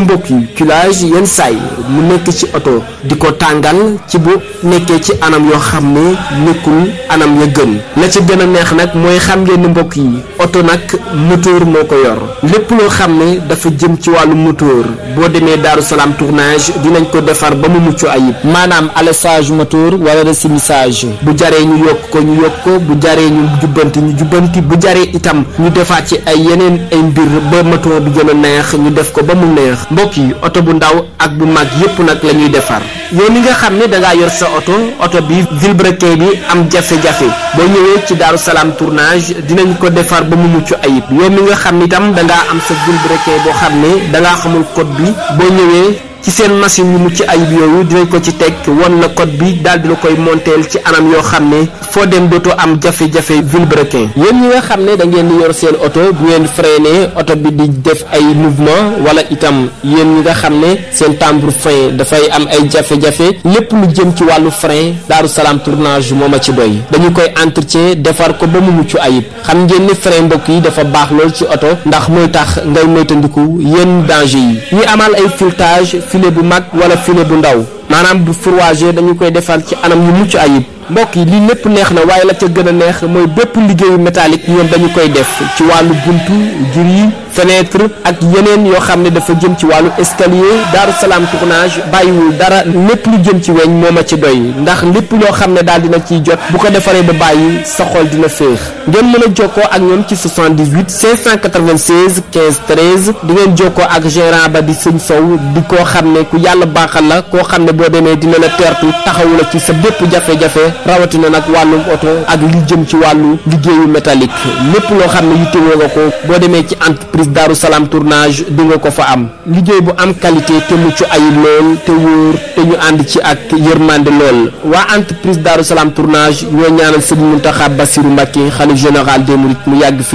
mbokk yi culage yenn saay mu nekk ci oto di ko tàngal ci bu nekkee ci anam yoo xam ne nekkul anam ya gën la ci gën a neex nag mooy xam ngeen ni mbokk yi oto nag moteur moo ko yor lépp loo xam ne dafa jëm ci wàllu moteur boo demee Daaru Salaam tournage dinañ ko defar ba mu mucc ayib maanaam alessage moteur wala resumissage bu jaree ñu yokk ko ñu yokk ko bu jaree ñu jubbanti ñu jubbanti bu jaree itam ñu defaat ci ay yeneen ay mbir ba moteur bi gën a neex ñu def ko ba mu neex mbokk yi oto bu ndaw ak bu mag yépp nag la ñuy defar yow mi nga xam ne da ngaa yor sa oto oto bi vilebrequin bi am jafe-jafe boo ñëwee ci Daaru Salaam tournage dinañ ko defar ba mu mucc ayib yow mi nga xam ni itam da ngaa am sa vilebrequin boo xam ne da ngaa xamul code bi boo ñëwee ci seen machine yu mucc ayib yooyu dinañ ko ci teg won la code bi daal di la koy monteel ci anam yoo xam ne foo dem dootoo am jafe-jafe vilebrequin yéen ñi nga xam ne da ngeen di yor seen oto bu ngeen freiné oto bi di def ay mouvement wala itam yéen ñi nga xam ne seen timbre frein dafay am ay jafe-jafe lépp lu jëm ci wàllu frein Daaru Salaam tournage moo ma ci doy dañu koy entretien defar ko ba mu mucc ayib xam ngeen ni frein mbokk yi dafa baax lool ci oto ndax mooy tax ngay moytandiku yenn danger yi ñu amal ay filetage filet bu mag wala filet bu ndaw maanaam bu fourragé dañu koy defar ci anam yu mucc ayib mbokk yi lii lépp neex na waaye la ca gën a neex mooy bépp liggéeyu métallique ñoom dañu koy def ci wàllu buntu gris fenêtre ak yeneen yoo xam ne dafa jëm ci wàllu escalier Daaru Salaam tournage bàyyiwul dara lépp lu jëm ci weñ moo ma ci doy ndax lépp loo xam ne daal dina ciy jot bu ko defaree ba bàyyi sa xol dina féex ngeen mën a jokkoo ak ñoom ci 78 596 15 13 di ngeen jokkoo ak gérant ba di sëñ Sow di koo xam ne ku yàlla baaxal la koo xam ne boo demee dina la teertu taxawu la ci sa bépp jafe-jafe rawatina nag wàllum oto ak li jëm ci wàllu liggéeyu métallique lépp loo xam ne yittewoo nga ko boo demee ci entreprise Daaru Salaam tournage di nga ko fa am liggéey bu am qualité te mucc ayib lool te wóor te ñu ànd ci ak yërmande lool waa entreprise Daaru Salaam tournage ñoo ñaanal Sëriñ Muntaxa Basiru Mbàkke xalif général des mourides mu yàgg fi